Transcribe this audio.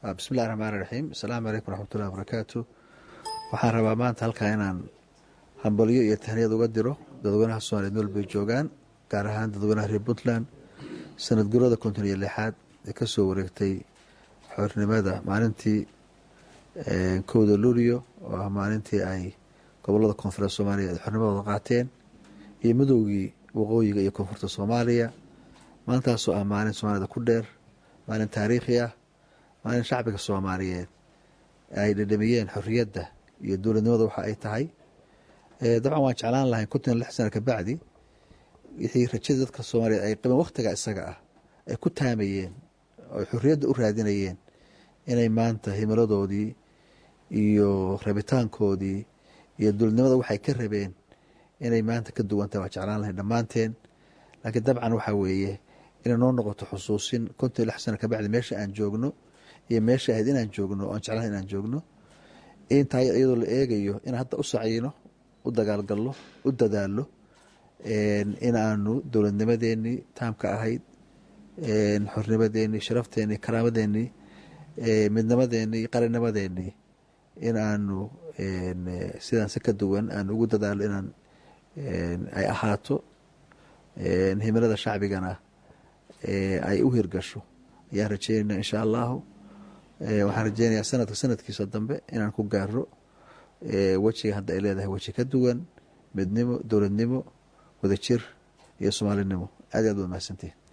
bismillahi raxmaani raxiim asalaamu calaykum waraxmatullahi wabarakaatu waxaan rabaa maanta halkaa inaan hambalyo iyo tahniyad uga diro dadweynaha soomaliya nool bay joogaan gaar ahaan dadweynaha reer puntland sanad gurada konton iyo lixaad ee kasoo wareegtay xornimada maalintii kowda luulyo oo ah maalintii ay gobolada koonfureed soomaaliya ay xornimadooda qaateen iyo midowgii waqooyiga iyo koonfurta soomaaliya maalintaasoo ah maalin soomaalida ku dheer maalin taariikhi ah maalin shacbiga soomaaliyeed ay dhadhamiyeen xorriyadda iyo dowladnimada waxa ay tahay dabcan waan jeclaan lahay konton iyo lix sana kabacdi wixii rajada dadka soomaaliyeed ay qabeen wakhtiga isaga ah ay ku taamayeen oo ay xorriyadda u raadinayeen inay maanta himiladoodii iyo rabitaankoodii iyo dowladnimada waxay ka rabeen inay maanta ka duwantahay waan jeclaan lahay dhammaanteen laakiin dabcan waxaa weeye inay noo noqoto xusuusin konton iyo lix sana kabacdi meesha aan joogno iyo meesha ahayd inaan joogno oan jeclahay inaan joogno intaa iyadoo la eegayo inaan hadda u sacyiino u dagaalgalno u dadaalno in aanu dowladnimadeenii taamka ahayd xornimadeenii sharafteenii karaamadeenii midnimadeenii qarinimadeenii in aanu sidaan si ka duwan aan ugu dadaalo inaan ay ahaato himilada shacbigana ay u hirgasho ayaan rajeynayna insha allahu waxaan rajeynayaa sanadka sanadkiisa dambe inaan ku gaaro wejiga hadda ay leedahay weji ka duwan midnimo dowladnimo wadajir iyo soomaalinimo aad i aad waad mahadsantihin